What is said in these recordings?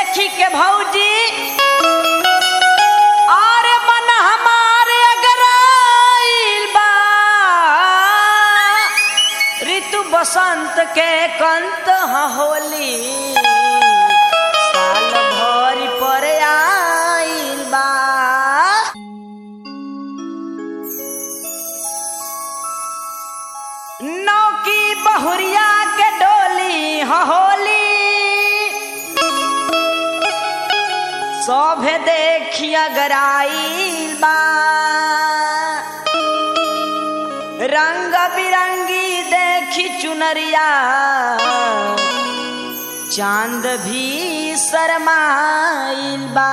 देखी के भौजी अरे मन हमारे अगर आइल बा ऋतु बसंत के कंत ह होली साल भरी पर आइल बा नौकी बहुरिया के डोली ह होली सभे देखी अगर आइल बा रंग बिरंगी देखी चुनरिया चांद भी शरमाइल बा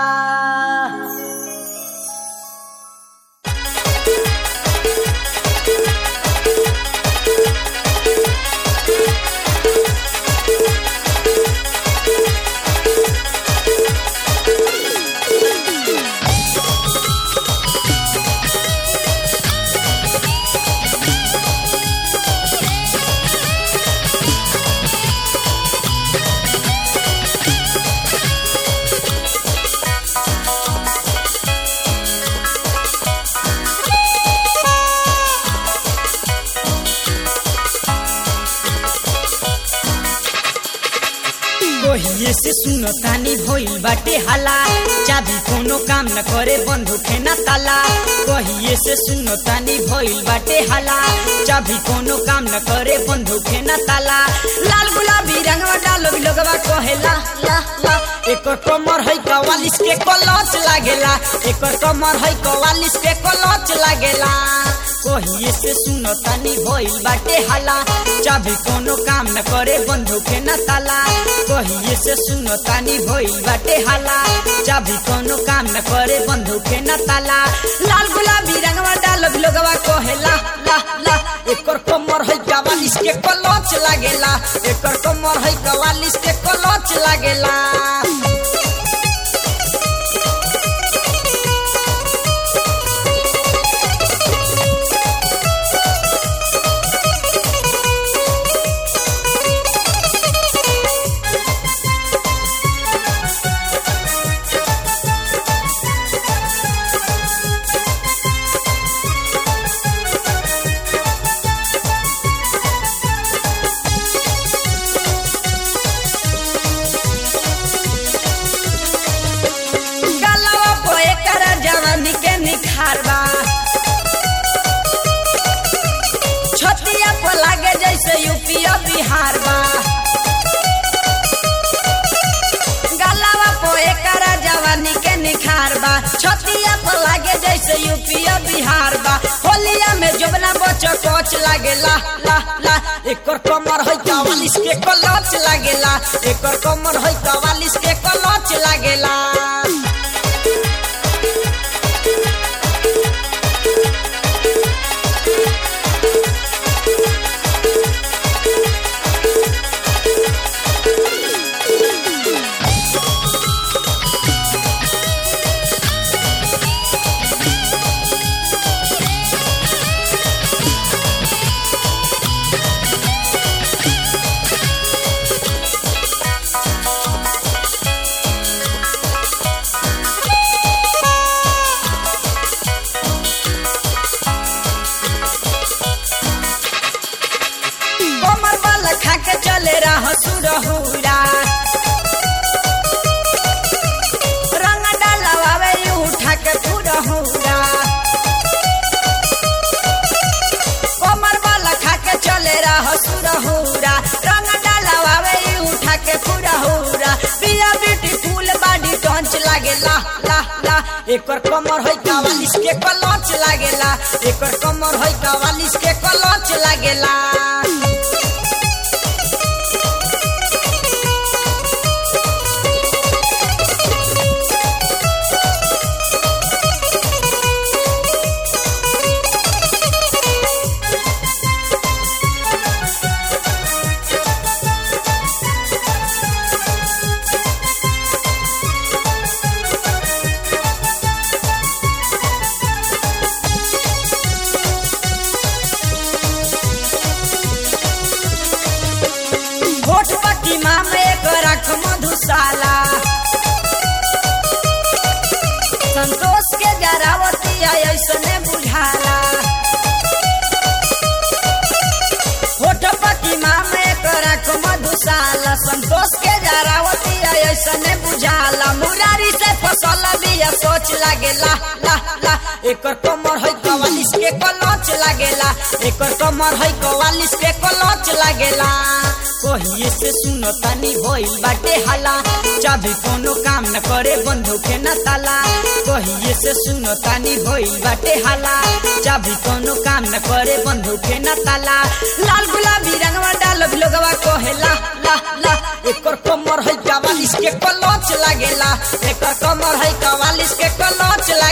कहिए से सुनो तानी भइल बाटे हाला चाबी कोनो काम न करे बंदूक है ना ताला कहिए से सुनो तानी भइल बाटे हाला चाबी कोनो काम न करे बंदूक है ना ताला लाल गुलाबी रंगवा डालो भी लोगवा कहेला ला ला एकर कमर है कवालिस के कलच लागेला एकर कमर है कवालिस के कलच लागेला कहिए से सुनो तानी भइल बाटे हाला चाबी कोनो काम न करे बंदूक है ना ताला कहिए से सुनो तानी भइल बाटे हाला चाबी कोनो काम न करे बंदूक है ना ताला लाल गुलाबी रंगवा डालो भी लोगवा कहेला ला ला एकर कमर है कवालिस के कलच लागेला एकर कमर है कवालिस के कलच लागेला गलवा पे एकर जवानी के निखार बा छतिया पे लागे जैसे यूपी और बिहार बा गलवा पे एकर जवानी के निखार बा छतिया पे लागे जैसे यूपी और बिहार बा होलिया में जोबना बच कोच लागे ला ला ला एकर कमर है कवालिस के कलच लागेला एकर कमर है कवालिस के कलच लागेला कमर वाला खा के चले रहा सुरहुरा रंग डालवावे यू उठा के फुरहुरा कमर वाला खा के चले रहा सुरहुरा रंग डालवावे यू उठा के फुरहुरा पिया ब्यूटीफुल बॉडी टंच लागे ला ला ला एकर कमर है कवालिस के कलच लागेला एकर कमर है कवालिस के कलच लागेला ऐसने बुझाला मुरारी से फसल बिया सोच लागेला ला ला एकर कमर है कवालिस के कलच लागेला एकर कमर है कवालिस के कलच लागेला कहिए से सुनो तनी भइल बाटे हाला चाबी कोनो काम न करे बंदूके न ताला कहिए से सुनो तनी भइल बाटे हाला चाबी कोनो काम न करे बंदूके न ताला लाल गुलाबी रंगवा डालो लोगवा कहेला ला ला एकर कमर है कवालिस के कलच लागेला एकर कमर है कवालिस के कलच